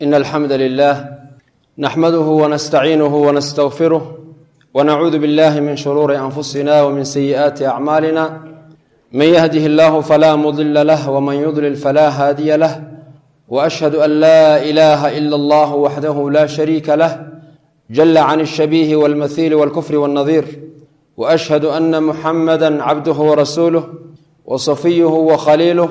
إن الحمد لله نحمده ونستعينه ونستغفره ونعوذ بالله من شرور أنفسنا ومن سيئات أعمالنا من يهده الله فلا مضل له ومن يضلل فلا هادي له وأشهد أن لا إله إلا الله وحده لا شريك له جل عن الشبيه والمثيل والكفر والنظير وأشهد أن محمدا عبده ورسوله وصفيه وخليله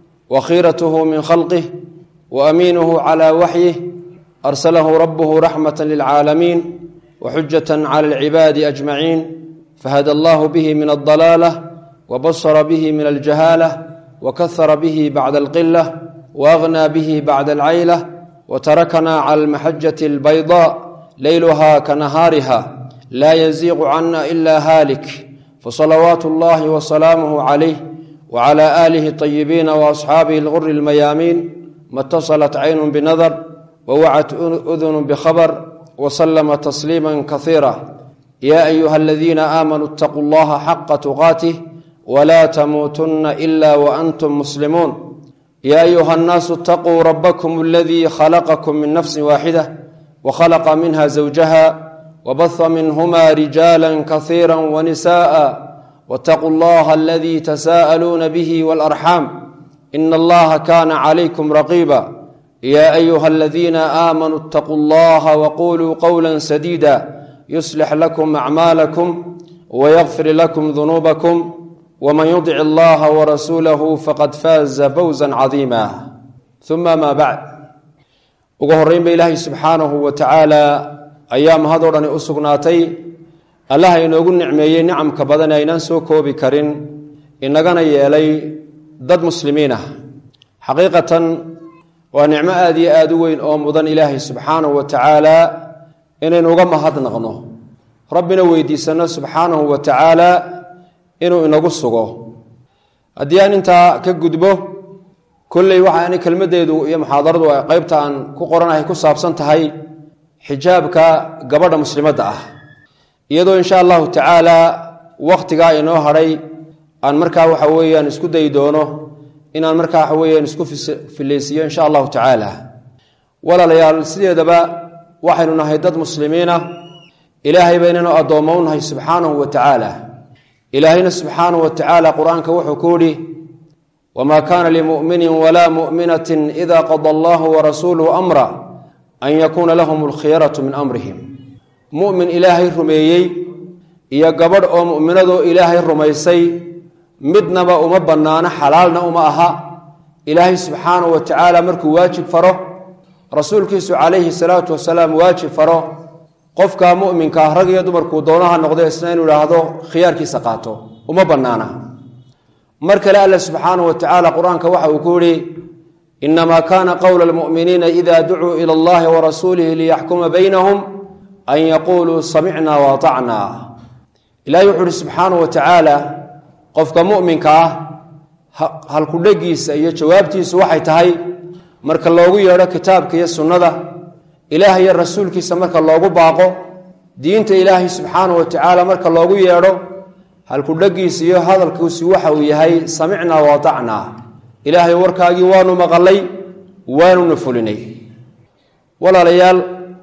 وخيرته من خلقه وأمينه على وحيه أرسله ربه رحمة للعالمين وحجة على العباد أجمعين فهدى الله به من الضلالة وبصر به من الجهالة وكثر به بعد القلة وأغنى به بعد العيلة وتركنا على المحجة البيضاء ليلها كنهارها لا يزيغ عنا إلا هالك فصلوات الله وسلامه عليه وعلى آله الطيبين وأصحابه الغر الميامين ما اتصلت عين بنظر ووعت أذن بخبر وسلم تسليما كثيرا يا أيها الذين آمنوا اتقوا الله حق تقاته ولا تموتن إلا وأنتم مسلمون يا أيها الناس اتقوا ربكم الذي خلقكم من نفس واحدة وخلق منها زوجها وبث منهما رجالا كثيرا ونساء واتقوا الله الذي تساءلون به والأرحام إن الله كان عليكم رقيبا يا أيها الذين آمنوا اتقوا الله وقولوا قولا سديدا يصلح لكم أعمالكم ويغفر لكم ذنوبكم ومن يطع الله ورسوله فقد فاز فوزا عظيما ثم ما بعد ugu horeyn ba ilaahay subxaanahu wa tacaala ayaa mahadoo dhani u sugnaatay allaha inoogu nicmeeyey nicamka badan ee aynaan soo koobi karin inagana yeelay dad muslimiin ah xaqiiqatan waa nicmo aada iyo aada u weyn oo mudan ilaahay subxaanahu wa tacaala inaynu uga mahadnaqno rabbina weydiisano subxaanahu wa tacaala inuu inagu sugo haddii aan intaa ka gudbo kolley waxaani kelmaddeedu iyo muxaadaradu qeybta aan ku qoranahay ku saabsan tahay xijaabka gabadha muslimadda ah iyadoo insha allahu tacaala wakhtigaa inoo hadhay aan markaa waxa weeyaan isku dayi doono inaan markaa waxa weeyaan isku fillaysiiyo insha allahu tacaala walaalayaal sideedaba waxaynu nahay dad muslimiina ilaahay baynanu addoommo u nahay subxaanahu wa tacaala ilaahayna subxaanahu wa tacaala qur-aanka wuxuu ku yihi wma kana limumini wla muminatin ida qada allahu warasuuluhu amra an yakuuna lahum alkhiyaratu min amrihim mumin ilaahay rumeeyey iyo gabadh oo muminadoo ilaahay rumaysay midnaba uma bannaano xalaalna uma aha ilaahay subxaanahu wa tacaala markuu waajib faro rasuulkiisu calayhi salaatu wasalaam waajib faro qofka muminkaa rag iyo dumarkuu doonaha noqdo isna inuu idhaahdo khiyaarkiisa qaato uma bannaana mar kale alla subxaanahu wa tacaala qur-aanka waxa uu ku yihi inamaa kana qowla lmuminiina ida ducuu ila allahi warasuulihi liyaxkuma baynahum an yaquuluu samicna waatacna ilahi wuxuu uhi subxaanahu wa tacaala qofka muminka ah halkudhegiisa iyo jawaabtiisu waxay tahay marka loogu yeedho kitaabka iyo sunnada ilaah iyo rasuulkiisa marka loogu baaqo diinta ilaahay subxaanahu wa tacaala marka loogu yeedho halkudhegiisa iyo hadalkiisu waxa uu yahay samicnaa waatacnaa ilaahay warkaagii waanu maqalay waanuna fulinay walaalayaal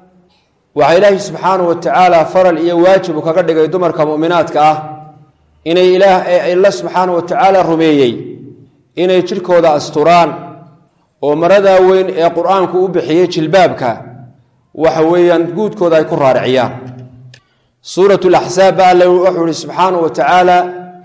waxaa ilaahay subxaanahu wa tacaala faral iyo waajib uu kaga dhigay dumarka mu'minaadka ah inay ilaalla subxaanahu wa tacaala rumeeyey inay jidhkooda asturaan oo maradaa weyn ee qur-aanku u bixiyey jilbaabka waxa weeyaan guudkooda ay ku raariciyaan suurat laxsaab ba alle wuxuu ihi subxaanahu wa tacaala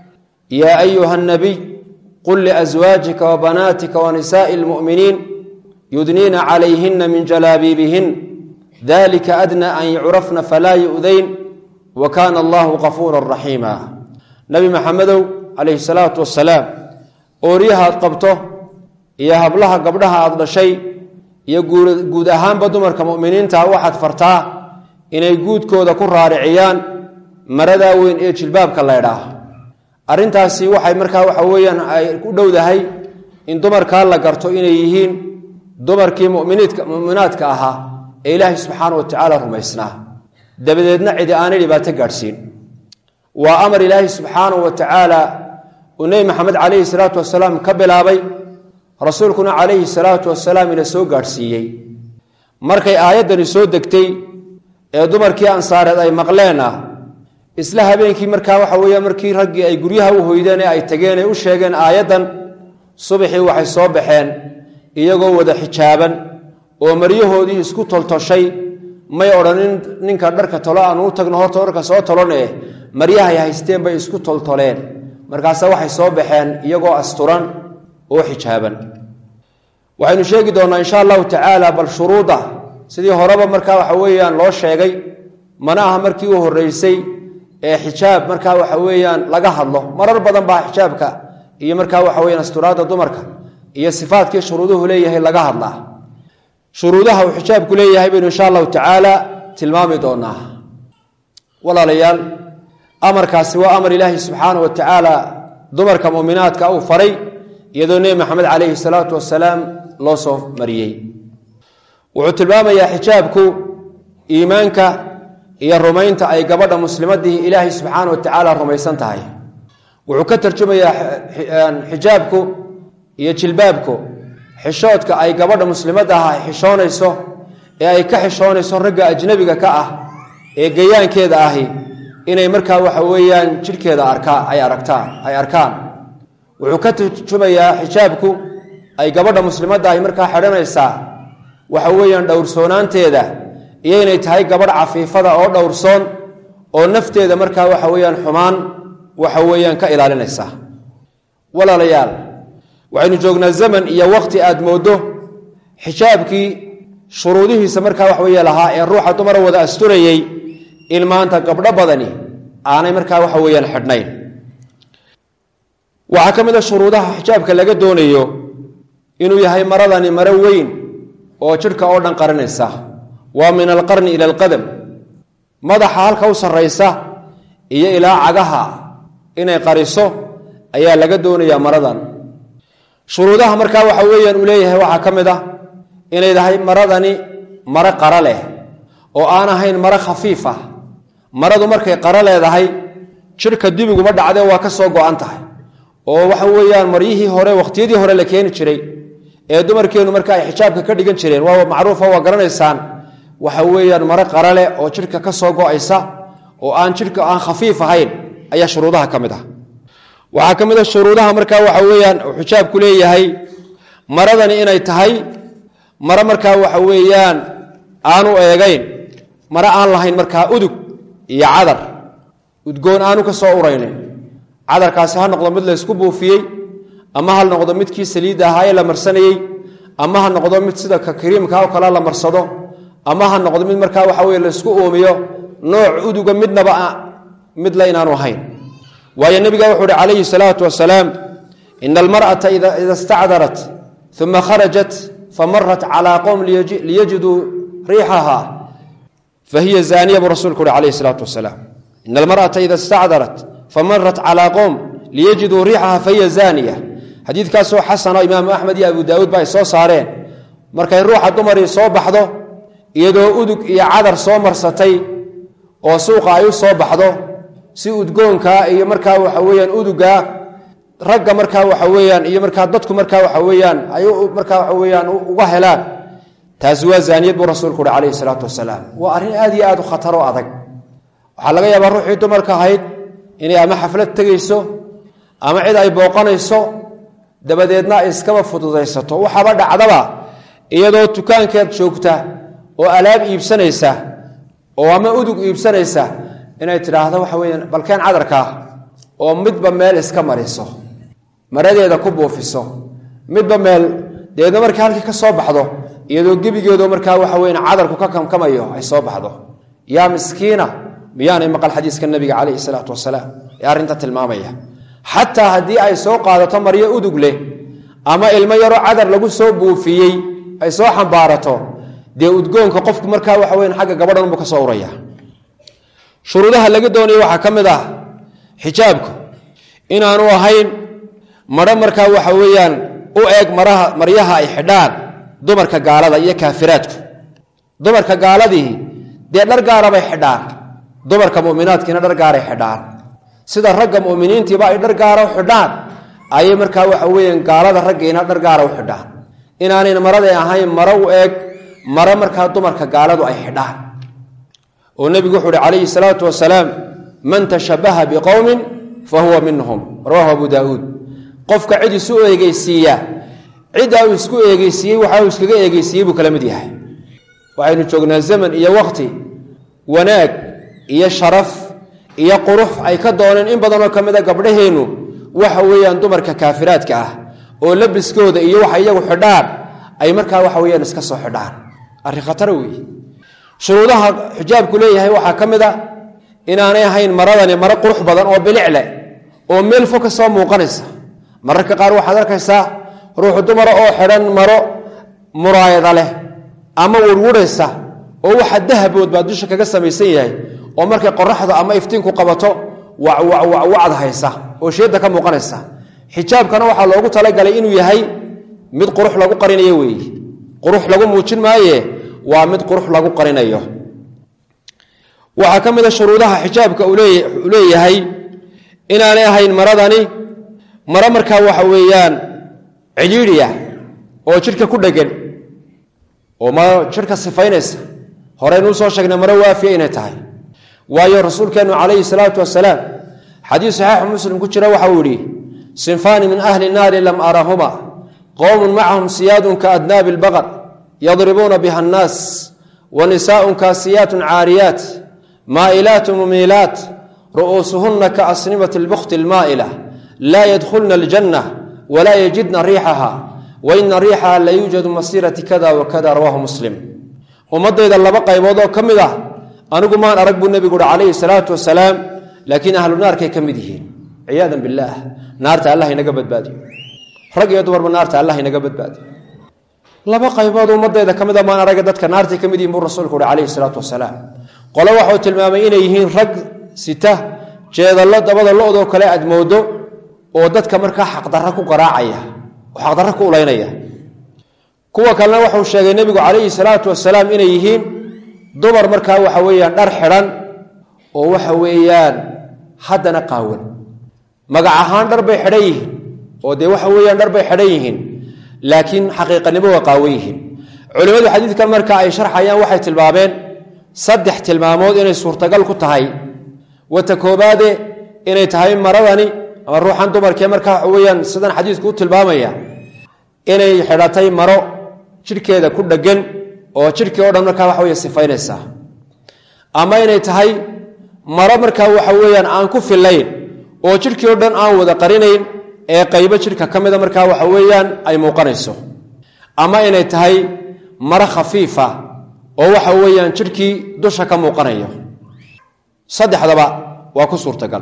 yaa ayuha nabiy qul liaswaajika wa banaatika wa nisaai lmu'miniin yudniina calayhina min jalaabiibihin dalika adna an yucrafna falaa yu'dayn wa kaana allahu qafuura raxiima nabi maxamedow calayhi salaatu wasalaam ooryahaad qabto iyo hablaha gabdhaha aad dhashay iyo guud ahaanba dumarka mu'miniinta waxaad fartaa inay guudkooda ku raariciyaan maradaa weyn ee jilbaabka laydhaah arrintaasi waxay markaa waxa weeyaan ay ku dhowdahay in dumarkaa la garto inay yihiin dumarkii muminiidka mu'minaadka ahaa ee ilaahay subxaanahu wa tacaala rumaysnaa dabadeedna cidi aanay dhibaato gaadhsiin waa amar ilaahay subxaanahu wa tacaala uu nebi maxamed calayhi salaatu wasalaam ka bilaabay rasuulkuna calayhi salaatu wasalaam ina soo gaadhsiiyey markay aayaddani soo degtay ee dumarkii ansaareed ay maqleenna isla habeenkii markaa waxa weeya markii raggii ay guryaha u hoydeen ee ay tageen ee u sheegeen aayaddan subaxii waxay soo baxeen iyagoo wada xijaaban oo maryahoodii isku toltoshay may odhanin ninka dharka tolo aan uu tagno horta dharka soo tolone maryahay haysteen bay isku toltoleen markaase waxay soo baxeen iyagoo asturan oo xijaaban waxaynu sheegi doonnaa insha allahu tacaala bal shuruuda sidii horeba markaa waxa weeyaan loo sheegay mana aha markii u horreysay ee xijaab markaa waxa weeyaan laga hadlo marar badan baa xijaabka iyo markaa waxa weyaan asturaadda dumarka iyo sifaadkii shuruuduhu leeyahay laga hadlaa shuruudaha uu xijaabku leeyahay baynu insha allahu tacaala tilmaami doonaa walaalayaal amarkaasi waa amar ilaahi subxaana wa tacaala dumarka muminaadka uu faray iyadoo nebi maxamed calayhi salaatu wasalaam loo soo mariyey wuxuu tilmaamayaa xijaabku iimaanka iyo rumaynta ay gabadha muslimadii ilaahay subxaana wa tacaala rumaysan tahay wuxuu ka tarjumayaa xijaabku iyo jilbaabku xishoodka ay gabadha muslimadda ah ay xishoonayso ee ay ka xishoonayso ragga ajnabiga ka ah ee gayaankeeda ahi inay markaa waxa weeyaan jidhkeeda arkaa ay aragtaan ay arkaan wuxuu ka tarjumayaa xijaabku ay gabadha muslimadda ahi markaa xidhanaysaa waxa weeyaan dhowrsoonaanteeda iyo inay tahay gabadh cafiifada oo dhowrsoon oo nafteeda markaa waxa weeyaan xumaan waxa weeyaan ka ilaalinaysa walaalayaal waxaynu joognaa zaman iyo waqti aad mooddo xijaabkii shuruudihiisa markaa wax weeye lahaa ee ruuxa dumara wada asturayey in maanta gabdho badani aanay markaa waxa weeyaan xidhnayn waxaa ka mid a shuruudaha xijaabka laga doonayo inuu yahay maradani maro weyn oo jidhka oo dhan qarinaysa waa min alqarni ila alqadam madaxa halka u sarraysa iyo ilaa cagaha inay qariso ayaa laga doonayaa maradan shuruudaha markaa waxa weeyaan uu leeyahay waxaa ka mid ah inay tahay maradani maro qara leh oo aan ahayn maro khafiif ah maradu markay qaro leedahay jidhka dibiguma dhacdee waa ka soo go-an tahay oo waxa weeyaan maryihii hore waqtiyadii hore la keeni jiray ee dumarkeennu marka ay xijaabka ka dhigan jireen waa macruufa waa garanaysaan waxa weeyaan maro qara leh oo jidhka ka soo go-aysa oo aan jidhka aan khafiif ahayn ayaa shuruudaha ka mid ah waxaa ka mid a shuruudaha markaa waxa weeyaan uu xijaabku leeyahay maradani inay tahay maro markaa waxa weeyaan aanu eegayn maro aan lahayn markaa udug iyo cadar udgoon aanu ka soo uraynin cadarkaasi ha noqdo mid laysku buufiyey ama ha noqdo midkii saliidda ahaa ee la marsanayey ama ha noqdo mid sida ka kariimka oo kale la marsado ama ha noqdo mid markaa waxa weye laysku uumiyo nooc uduga midnaba midla inaanu ahayn waayo nebiga wuxuu uhi calayhi salaatu wasalaam ina almar'ata ida istacdarat uma kharajat famarat calaa qowm liyajiduu riixaha fahiya zaaniya buu rasulku uhi calayhi salaatu wasalaam ina almar'ata ida istacdarat famarat calaa qowm liyajiduu riixaha fahiya zaaniya xadiidkaasoo xasano imaamu axmed iyo abu daawuud ba ay soo saareen markay ruuxa dumarii soo baxdo iyadoo udug iyo cadar soo marsatay oo suuqa ay u soo baxdo si udgoonkaa iyo markaa waxa weyaan udugaa ragga markaa waxa weyaan iyo markaa dadku markaa waxa weyaan ay markaa waxa weyaan uga helaan taasi waa zaaniyad buu rasuulku uhi calayhi salaatu wasalaam waa arrin aad iyo aad u khataro adag waxaa laga yaabaa ruuxii dumarka ahayd inay ama xaflad tegayso ama cid ay booqanayso dabadeedna ay iskaba fududaysato waxaaba dhacdaba iyadoo dukaankeed joogta oo alaab iibsanaysa oo ama udug iibsanaysa inay tidhaahdo waxa weyaan balkeen cadarkaa oo midba meel iska mariso maradeeda ku buufiso midba meel dabeedna markii halkii ka soo baxdo iyadoo gebigeedo markaa waxa weyan cadarku ka kamkamayo ay soo baxdo yaa miskiina miyaanay maqal xadiiska nabiga calayhi salaatu wasalaam ee arrinta tilmaamaya xataa haddii ay soo qaadato maryo udug leh ama ilmo yaroo cadar lagu soo buufiyey ay soo xambaarato dee udgoonka qofku markaa waxa weyan xagga gabadhan buu ka soo uraya shuruudaha laga doonaya waxaa ka mid ah xijaabku inaanu ahayn maro markaa waxa weeyaan u eeg maraha maryaha ay xidhaan dumarka gaalada iyo kaafiraadku dumarka gaaladii dee dhar gaara bay xidhaan dumarka muminaadkiina dhar gaaray xidhaan sida ragga muminiintiiba ay dhar gaara u xidhaan ayay markaa waxa weeyaan gaalada raggiina dhar gaara u xidhaan inaanayn maraday ahayn maro u eeg mare markaa dumarka gaaladu ay xidhaan oo nebigu wuxuu uhi calayhi salaatu wasalaam man tashabaha biqowmin fa huwa minhum rawahu abu daauud qofka cid isu eegeysiiya ciddaa uu isku eegeysiiyey waxa uu iskaga eegeysiiyey buu kala mid yahay waxaynu joognaa zaman iyo wakti wanaag iyo sharaf iyo qurux ay ka dooneen in badanoo ka mida gabdhaheennu waxa weeyaan dumarka kaafiraadka ah oo labiskooda iyo waxa iyagu xidhaan ay markaa waxa weyaan iska soo xidhaan arrin khatara weeye shuruudaha xijaabku leeyahay waxaa ka mid a inaanay ahayn maradani maro qurux badan oo bilic leh oo meel fog ka soo muuqanaysa mararka qaar waxaad arkaysaa ruuxu dumara oo xidhan maro muraayada leh ama wurwuraysa oo waxa dahabood baa dusha kaga samaysan yahay oo markay qoraxda ama iftiinku qabato wacwacwacwacd haysa oo sheedda ka muuqanaysa xijaabkana waxaa loogu talagalay inuu yahay mid qurux lagu qarinayo weeye qurux lagu muujin maaye waa mid qurux lagu qarinayo waxaa ka mid a shuruudaha xijaabka uu leeyahay inaanay ahayn maradani maro markaa waxa weeyaan cidhiidhiya oo jidhka ku dhegan oo ma jidhka sifaynaysa horeynuu soo sheegnay maro waafiya inay tahay waayo rasuulkeennu calayhi salaatu wasalaam xadiis saxiixu muslim ku jira waxa uu yihi sinfaani min ahli naari lam arahuma qowmun macahum siyaadun kaadnaabi lbaqar yadribuuna biha annaas wa nisaaun kaasiyaatun caariyaat maa'ilaat mumiilaat ru'uusuhunna kaasnimati lbukti almaa'ila laa yadkhulna aljanna walaa yajidna riixaha wa ina riixaha la yuujadu masiirati kada wa kada rawaahu muslim ummadayda laba qaybood oo ka mid ah anigu maan arag buu nebigu uhi calayhi salaatu wasalaam laakiin ahlu naarkay ka mid yihiin ciyaadan billaah naarta allah inaga badbaadiyo rag iyo dumarba naarta allah inaga badbaadiyo laba qaybood ummadayda ka mid a maan arag dadka naartay ka mid yihin buu rasuulku uhi calayhi salaatu wasalaam qole waxuu tilmaamay inay yihiin rag sita jeedallo dabada lo-doo kale aad moodo oo dadka markaa xaqdarra ku qaraacaya oo xaqdarra ku ulaynaya kuwa kalena wuxuu sheegay nebigu calayhi salaatu wasalaam inay yihiin dumar markaa waxa weeyaan dhar xidhan oo waxa weeyaan haddana qaawan magac ahaan dhar bay xidhan yihiin oo dee waxa weeyaan dhar bay xidhan yihiin laakiin xaqiiqanimo waa qaawan yihiin culimmadu xadiidkan marka ay sharxayaan waxay tilmaameen saddex tilmaamood inay suurtagal ku tahay wata koobaade inay tahay maradani ama ruuxan dumarkee markaa waxa weyaan sidan xadiidku u tilmaamaya inay xidhatay maro jidhkeeda ku dheggan oo jidhkii o dhan markaa waxa wey sifaynaysaa ama inay tahay maro markaa waxa weeyaan aan ku filayn oo jidhkii o dhan aan wada qarinayn ee qaybo jidhka ka mida markaa waxa weeyaan ay muuqanayso ama inay tahay maro khafiifa oo waxa weeyaan jidhkii dusha ka muuqanayo saddexdaba waa ku suurtagal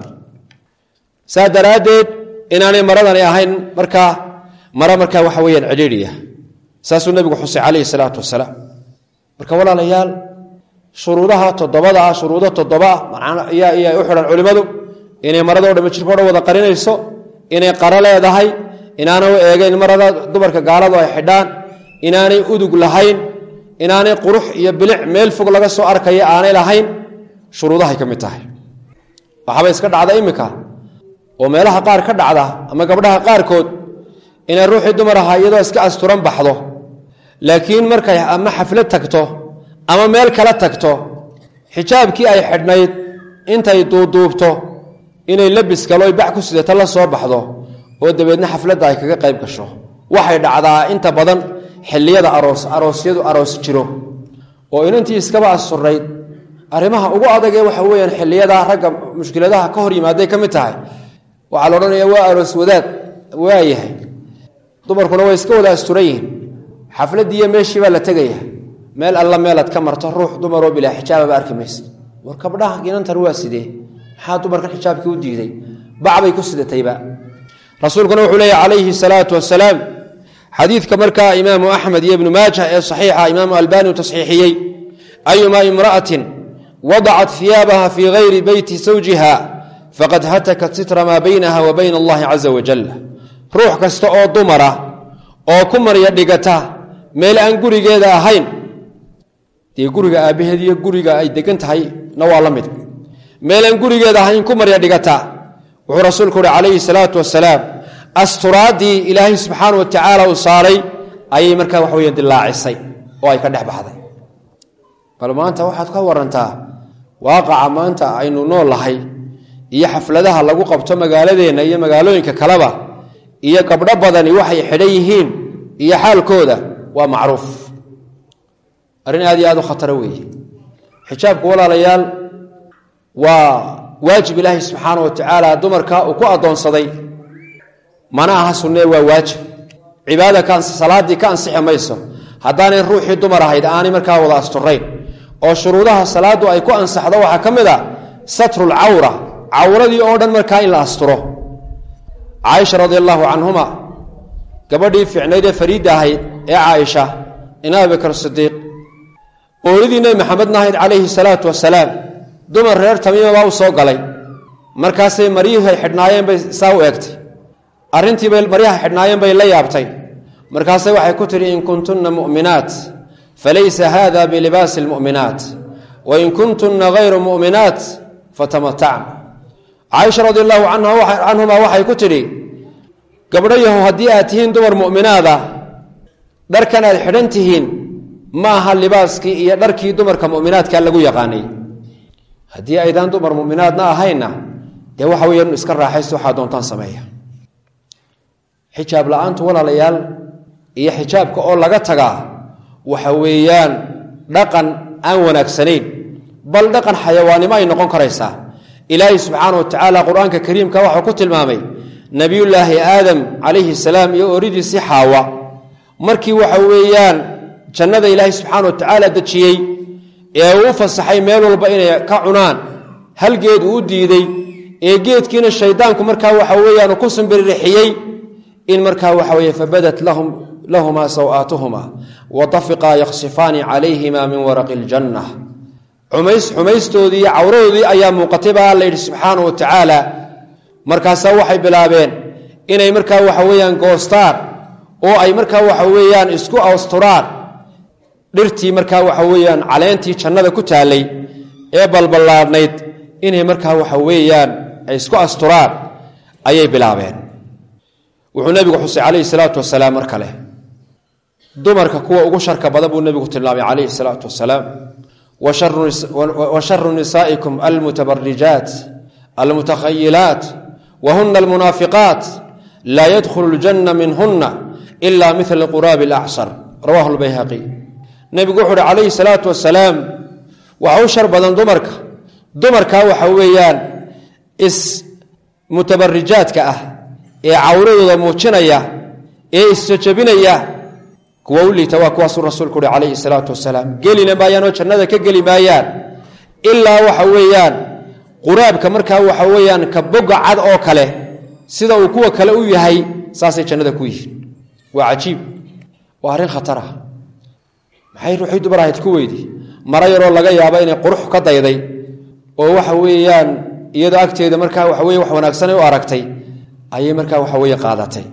saa daraaddeed inaanay maradani ahayn markaa maro markaa waxa weyaan cidhiidhiya saasuu nebigu xusay calayhi salaatu wasalaam marka walaalayaal shuruudaha toddobada ah shuruudo toddoba ah yaa u xidhan culimmadu inay marado dhami jirko o dhan wada qarinayso inay qaro leedahay inaanay u eegeyn marada dumarka gaaladu ay xidhaan inaanay udug lahayn inaanay qurux iyo bilic meel fog laga soo arkaya aanay lahayn shuruudahay ka mid tahay waxaaba iska dhacda iminka oo meelaha qaar ka dhacda ama gabdhaha qaarkood inay ruuxii dumar ahaa iyadoo iska asturan baxdo laakiin markay ama xaflad tagto ama meel kala tagto xijaabkii ay xidhnayd intay duuduubto inay labis galo bac ku sidato la soo baxdo oo dabeedna xafladda ay kaga qayb gasho waxay dhacdaa inta badan xilliyada aroos aroosyadu aroos jiro oo inantii iskaba asturnayd arrimaha ugu adagee waxa weyaan xilliyada ragga mushkiladaha ka hor yimaaday ka mid tahay waxaa la odhanaya waa aroos wadaad waayahay dumarkuna way iska wada asturan yihiin xafladiiyo meeshii baa la tegaya meel alla meelaad ka marto ruux dumaroo bilaa xijaababa arki maysa war kabdhaha inantan waa sidee maxaa dumarkan xijaabkii u diiday bacbay ku sidatayba rasuulkuna wuxuu leeya calayhi salaatu wasalaam xadiidka markaa imaamu axmed iyo ibnu maaja ee saxiixa imaamu albani uu tasxiixiyey ayumaa imra'atin wadacat hiyaabaha fii gayri beyti zawjiha faqad hatakat sitra maa baynaha wa bayna allahi caza wajal ruux kasta oo dumara oo ku marya dhigata meel aan gurigeeda ahayn dee guriga aabbaheed iyo guriga ay degan tahay na waa la mid meelaan gurigeeda ahayn ku marya dhigata wuxuu rasuulku uhi calayhi salaatu wasalaam asturaadii ilaahay subxaana wa tacaala uu saaray ayay markaa wax weya dilaacisay oo ay ka dhex baxday bal maanta waxaad ka warantaa waaqaca maanta aynu nool lahay iyo xafladaha lagu qabto magaaladeenna iyo magaalooyinka kaleba iyo gabdho badani waxay xidhan yihiin iyo xaalkooda waa macruuf arrin aad iyo aad u khataro weeye xijaabku walaalayaal waa waajib ilaahay subxaana wa tacaala dumarka uu ku addoonsaday mana aha sunnee waa waajib cibaada ka salaaddii ka ansixi mayso haddaanay ruuxii dumar ahayd aanay markaa wada asturayn oo shuruudaha salaaddu ay ku ansaxdo waxaa ka mid a satrulcawra cawradii oo dhan markaa in la asturo caaisha radi allahu canhuma gabadhii fiicnayd ee fariidda ahayd ee caaisha ina abibakar sidiiq oolidii nebi maxamedna ahayd calayhi salaatu wasalaam dumar reer tamiima baa u soo galay markaasay maryihay xidhnaayeen bay saa u eegtay arrintiibay maryaha xidhnaayeen bay la yaabtay markaase waxay ku tidhi in kuntunna mu'minaat falaysa hada bilibaasi lmu'minaat wain kuntunna hayru mu'minaat fatamatacna caaisha radi allahu canhuma waxay ku tidhi gabdho yahow haddii aad tihiin dumar mu'minaada dharkan aad xidhan tihiin ma aha libaaskii iyo dharkii dumarka mu'minaadka lagu yaqaanay haddii aydaan dumar mu'minaadna ahaynna dee waxa weya iska raaxaysto waxaa doontaan sameeya xijaab la-aantu walaalayaal iyo xijaabka oo laga tagaa waxa weeyaan dhaqan aan wanaagsanayn bal dhaqan xayawaannimo ay noqon karaysaa ilaahay subxaana wa tacaala qur-aanka kariimka waxau ku tilmaamay nebiyullaahi aadam calayhi salaam iyo oridiisii xaawa markii waxa weeyaan jannada ilaahay subxaana wa tacaala dejiyey ee uu u fasaxay meel walba inay ka cunaan hal geed uu u diiday ee geedkiina shaydaanku markaa waxa weeyaan ku simbiririxiyey in markaa waxa weye fabadat lahumaa sawaatuhuma watafiqaa yaksifaani calayhima min waraqi iljanna xumays xumaystoodii iyo cawradoodii ayaa muuqatay baa alla yidhi subxaana wa tacaala markaasaa waxay bilaabeen inay markaa waxa weeyaan goostaan oo ay markaa waxa weeyaan isku asturaan dhirtii markaa waxa weeyaan caleentii jannada ku taallay ee balballaadhnayd inay markaa waxa weeyaan ay isku asturaan ayay bilaabeen wuxuu nebigu xusay calayhi salaatu wasalaam mar kale dumarka kuwa ugu sharka badan buu nebigu tilmaamay calayhi salaatu wasalaam wa sharu nisaa'ikum almutabarijaat almutakhayilaat wa huna almunaafiqaat laa yadkhulu ljanna minhuna ila mila quraabi alacsar rawahu lbayhaqi nebigu wuxu uhi calayhi salaatu wasalaam waxa u shar badan dumarka dumarka waxa weeyaan ismutabarijaadka ah ee cawradooda muujinaya ee isjajabinaya kuwa u liita waa kuwaasuu rasuulku uhi calayhi salaatu wasalaam gelina maayaanoo jannada ka geli maayaan ilaa waxa weeyaan quraabka markaa waxa weeyaan ka boga cad oo kale sida uu kuwa kale u yahay saasay jannada ku yihiin waa cajiib waa arrin khatar ah maxay ruuxii dumar ahayd ku weydi maro yaroo laga yaabo inay qurux ka dayday oo waxa weeyaan iyadoo agteeda markaa waxa weye wax wanaagsanay u aragtay ayay markaa waxa weye qaadatay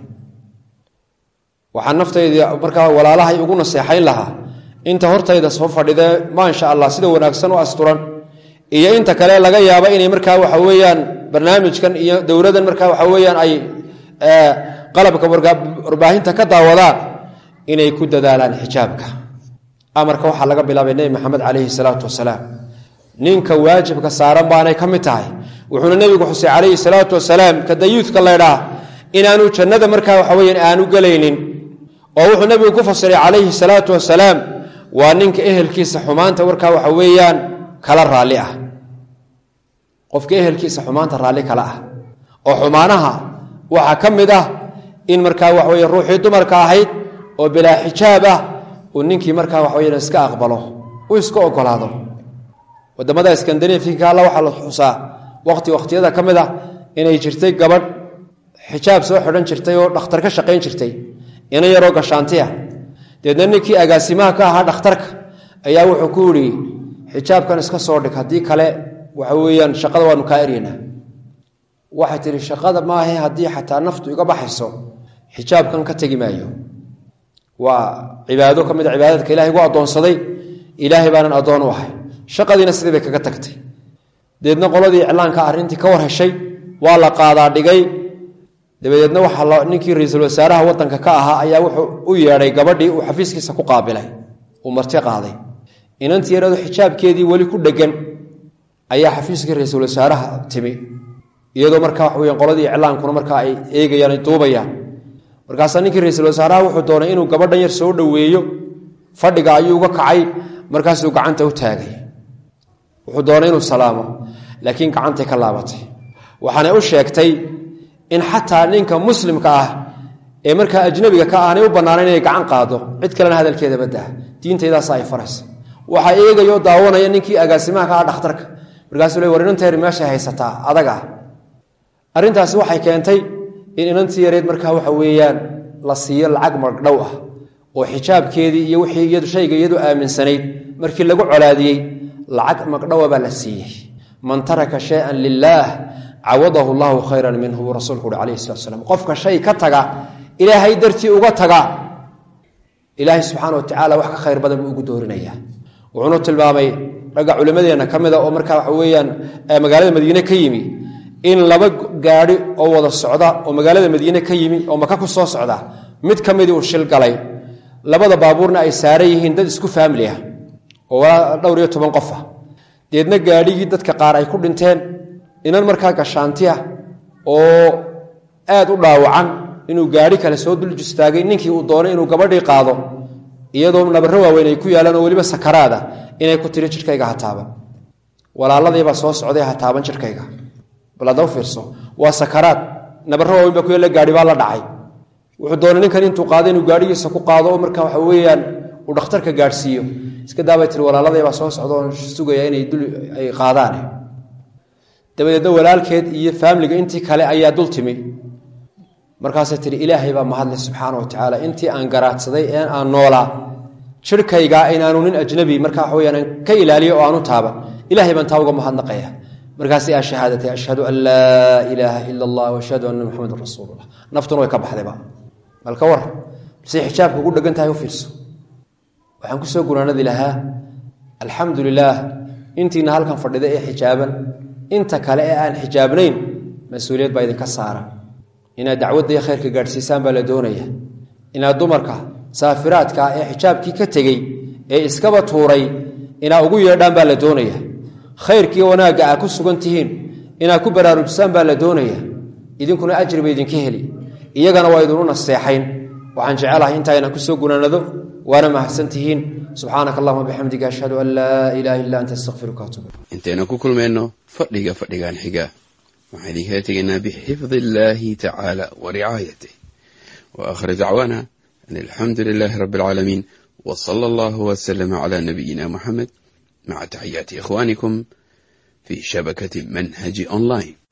waxaan naftayda markaa walaalahay ugu naseexayn lahaa inta hortayda soo fadhidee maasha allah sida wanaagsan u asturan iyo inta kale laga yaabo inay markaa waxa weeyaan barnaamijkan iyo dowladan markaa waxa weeyaan ay qalabka warbaahinta ka daawadaan inay ku dadaalaan xijaabka amarka waxaa laga bilaabay nebi maxamed calayhi salaatu wasalaam ninka waajibka saaran baanay ka mid tahay wuxuuna nebigu xusay calayhi salaatu wasalaam ka dayuudka laydhaa inaanu jannada markaa waxa weyan aanu gelaynin oo wuxuu nebigu ku fasiray calayhi salaatu wasalaam waa ninka ehelkiisa xumaanta markaa waxa weeyaan kala raalli ah qofka ehelkiisa xumaanta raalli kala ah oo xumaanaha waxaa ka mid ah in markaa waxa weye ruuxii dumarka ahayd oo bilaa xijaab ah uu ninkii markaa waxa weyan iska aqbalo uu iska ogolaado wadamada skandinafianka alla waxaa la xusaa waqti waqtiyada ka mid a inay jirtay gabadh xijaab soo xidhan jirtay oo dhakhtar ka shaqayn jirtay ina yaroo gashaantiya deedna ninkii agaasimaha ka ahaa dhakhtarka ayaa wuxuu ku yidhi xijaabkan iska soo dhig haddii kale waxa weeyaan shaqada waanu kaa eryanaa waxay tihi shaqada maahe haddii xataa naftu iga baxayso xijaabkan ka tegi maayo waa cibaado ka mid a cibaadadka ilahay gu addoonsaday ilaahay baanan addoon u ahay shaqadiina sidii bay kaga tagtay deedna qoladii iclaanka arrintii ka war heshay waa la qaadaa dhigay dabadeedna waxaa ninkii ra-iisul wasaaraha wadanka ka ahaa ayaa wuxuu u yeedhay gabadhii uu xafiiskiisa ku qaabilay uu marti qaaday inantii yarado xijaabkeedii weli ku dhegan ayaa xafiiskii ra-iisul wasaaraha timi iyadoo markaa wax weya qoladii iclaankuna markaa ay eegayaan ay duubayaan markaasaa ninkii ra-iisul wasaaraha wuxuu doonay inuu gabadhan yar soo dhoweeyo fadhiga ayuu uga kacay markaasuu gacanta u taagay wuxuu doonay inuu salaamo laakiin gacantay ka laabatay waxaanay u sheegtay in xataa ninka muslimka ah ee markaa ajnabiga ka aanay u bannaanayn inay gacan qaado cid kalena hadalkeeda baddaha diintaydaasa ay faraysa waxaa eegayoo daawanaya ninkii agaasimaha ka ah dhakhtarka markaasuu le war inanteer meeshay haysataa adag ah arrintaasi waxay keentay in inantii yareed markaa waxa weeyaan la siiyo lacag magdhow ah oo xijaabkeedii iyo wixii iyadu shayga iyadu aaminsanayd markii lagu colaadiyey lacag magdhowa baa la siiyey man taraka shayan lilaah cawadahu llahu khayran minhu buu rasuulku uhi calayhi salatu slam qofka shay ka taga ilaahay dartii uga taga ilaahay subxaana wa tacaala wax ka khayr badan buu ugu doorinaya wuxuunu tilmaamay ragga culimmadeenna ka mida oo markaa waxa weeyaan magaalada madiine ka yimi in laba gaadhi oo wada socda oo magaalada madiine ka yimi oo maka ku soo socda mid ka midii uu shil galay labada baabuurna ay saaran yihiin dad isku faamili ah oo dhowr iyo toban qof ah deedna gaadhigii dadka qaar ay ku dhinteen inan markaa gashaanti ah oo aad u dhaawacan inuu gaadhi kale soo dul jistaagay ninkii uu doonay inuu gabadhii qaado iyadoo nabaro waaweyn ay ku yaalaan oo weliba sakaraada inay ku tiri jidhkayga ha taaban walaaladiibaa soo socday ha taaban jidhkayga bal hadda u fiirso waa sakaraad nabaro waaweyn baa ku yaalla gaadhi baa la dhacay wuxuu doonay ninkan intuu qaado inuu gaadhigiisa ku qaado oo marka waxa weeyaan uu dhakhtarka gaadhsiiyo iska daabay tiri walaaladaybaa soo socda oon sugaya inay dul ay qaadaane dabadeedna walaalkeed iyo faamliga intii kale ayaa dul timi markaasay tihi ilaahay baa mahadle subxaana wa tacaala intii aan garaadsaday ee aan noolaa jirhkaygaa inaanu nin ajnabi marka waxa weyaan ka ilaaliyo oo aanu taaban ilahay baan taa uga mahadnaqaya markaasi aa shahaadatay ashhadu an laa ilaaha ila allah ashhadu anna muxamadan rasuulullah naftuna way ka baxdayba malka war say xijaabka ugu dhegan tahay u fiirso waxaan kusoo gunaanadi lahaa alxamdu lilaah intiina halkan fadhida ee xijaaban inta kale ee aan xijaabnayn mas-uuliyad baa idinka saaran inaad dacwadda iyo khayrka gaadhsiisaan baa la doonaya inaad dumarka saafiraadka ee xijaabkii ka tegey ee iskaba tuuray inaad ugu yeedhaan baa la doonaya khayrkiiyo wanaagga aad ku sugan tihiin inaad ku baraarujisaan baa la doonaya idinkuna ajri ba idinka heli iyagana waa idinu naseexayn waxaan jecelahay intaa inaan kusoo gunaanado waana mahadsan tihiin subxaanaka allahuma bixamdiga ashhadu an laa ilaaha illa anta astaqfiruka atub intaynu ku kulmayno fadhiga fadhigan xiga waxaan idinkaga tegaynaa bixifdi illaahi tacaala wa ricaayatih wa aakhir dacwaana an alxamdu lilaahi rabbi alcaalamiin wa sala allahu wasalama calaa nabiyina muxamed maca taxiyaati ikhwaanikum fii shabakati manhaji online